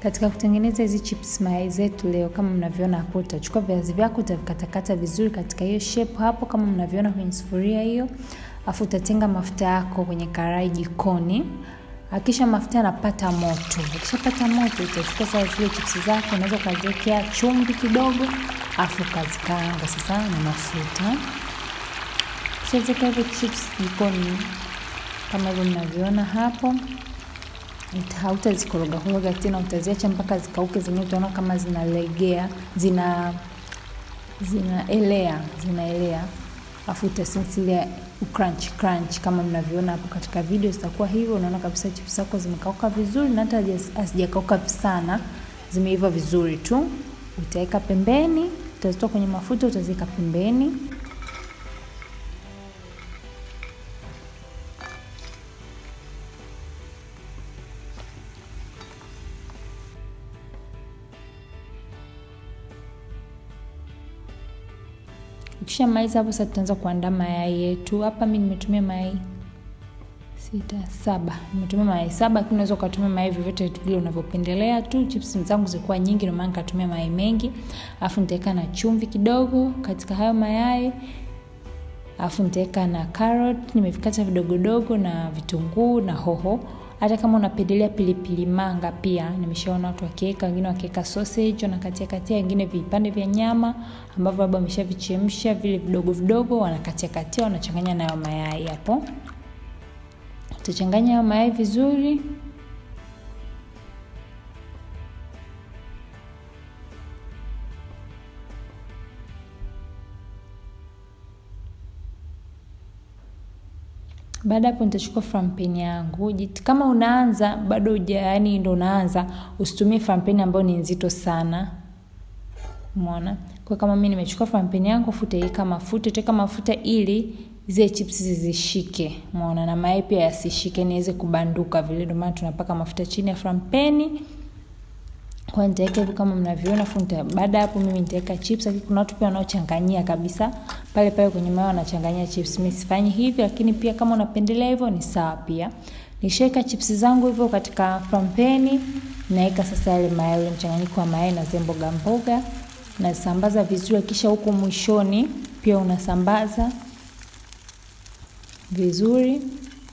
Katika kutengeneza hizi chips mayai zetu leo, kama mnavyoona hapo, utachukua viazi vyako utavikatakata vizuri katika hiyo shape hapo, kama mnavyoona kwenye sufuria hiyo, afu utatenga mafuta yako kwenye karai jikoni. Hakisha mafuta yanapata moto. Ukishapata moto, utachukua sasa zile chips zako, unaweza ukaziwekea chumvi kidogo, afu ukazikaanga sasa na mafuta. Ukishaziweka hizo chips jikoni kama hivyo mnavyoona hapo hautazikoroga koroga tena, utaziacha mpaka zikauke zenyewe. Utaona kama zinalegea, zina zinaelea, zinaelea, afu utasinsilia crunch crunch kama mnavyoona hapo katika video, zitakuwa hivyo. Unaona kabisa chips zako zimekauka vizuri, na hata hazijakauka sana, zimeiva vizuri tu. Utaweka pembeni, utazitoa kwenye mafuta, utaziweka pembeni. Ukishamaliza hapo sasa, tutaanza kuandaa mayai yetu. Hapa mimi nimetumia mayai sita saba, nimetumia mayai saba, lakini unaweza ukatumia mayai vyovyote vile unavyopendelea tu. Chips zangu zilikuwa nyingi, ndio maana nikatumia mayai mengi. Alafu nitaweka na chumvi kidogo katika hayo mayai, alafu nitaweka na carrot nimevikata vidogodogo na vitunguu na hoho hata kama unapendelea pilipili manga pia nimeshaona watu wakiweka, wengine wakiweka sausage wanakatia katia, wengine vipande vya nyama ambavyo labda wameshavichemsha vile vidogo vidogo, wanakatia katia, wanachanganya nayo mayai hapo. Utachanganya hayo mayai vizuri. Baada hapo nitachukua frampen yangu. Kama unaanza bado uja, yani ndo unaanza, usitumie frampen ambayo ni nzito sana. Umeona? Kwa kama mimi nimechukua frampen yangu, futaweka mafuta, utaweka mafuta ili zile chips zishike. Umeona? Na mayai pia yasishike, niweze kubanduka vile. Ndio maana tunapaka mafuta chini ya frampeni. Kwa nitaweka hivi kama mnavyoona funta. Baada hapo mimi nitaweka chips, lakini kuna watu pia wanaochanganyia kabisa pale pale kwenye mayo wanachanganyia chips. Mimi sifanyi hivi, lakini pia kama unapendelea hivyo ni sawa pia. Nishaweka chips zangu hivyo katika frampeni, naweka sasa yale mayai, mchanganyiko wa mayai na zile mboga mboga, nasambaza vizuri, kisha huko mwishoni pia unasambaza vizuri.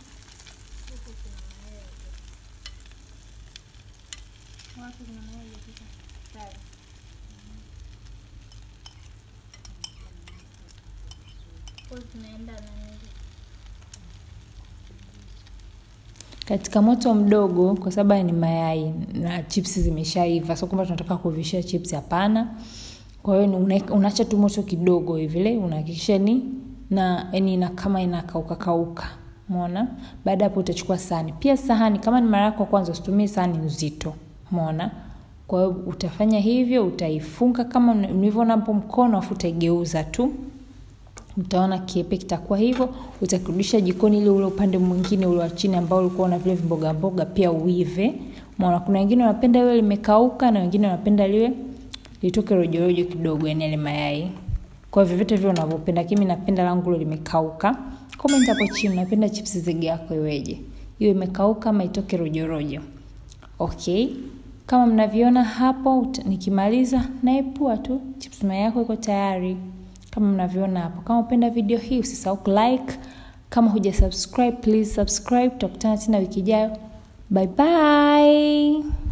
katika moto mdogo, kwa sababu ni mayai na chips zimeshaiva, sio kwamba tunataka kuvishia chips, hapana. Kwa hiyo unaacha tu moto kidogo hivi, unahakikisha ni na yani ina kama inakauka kauka, umeona. Baada hapo utachukua sahani, pia sahani kama ni mara yako kwanza, usitumie sahani nzito, umeona. Kwa hiyo utafanya hivyo, utaifunga kama ulivyoona hapo mkono, afu utaigeuza tu utaona kiepe kitakuwa hivyo. Utakirudisha jikoni ili ule upande mwingine ule wa chini ambao ulikuwa na vile vimboga mboga pia uive. Maana kuna wengine wanapenda liwe limekauka na wengine wanapenda liwe litoke rojo rojo kidogo, yani ile mayai. Kwa hivyo vyote vile unavyopenda, kimi napenda langu lile limekauka. Comment hapo chini unapenda chips zege yako iweje? Iwe imekauka ama itoke rojo rojo. Okay. Kama mnaviona hapo, nikimaliza naepua tu chips mayai yako iko tayari kama mnavyoona hapo. Kama upenda video hii usisahau like. Kama huja subscribe, please subscribe. Tutakutana tena wiki ijayo. Bye bye.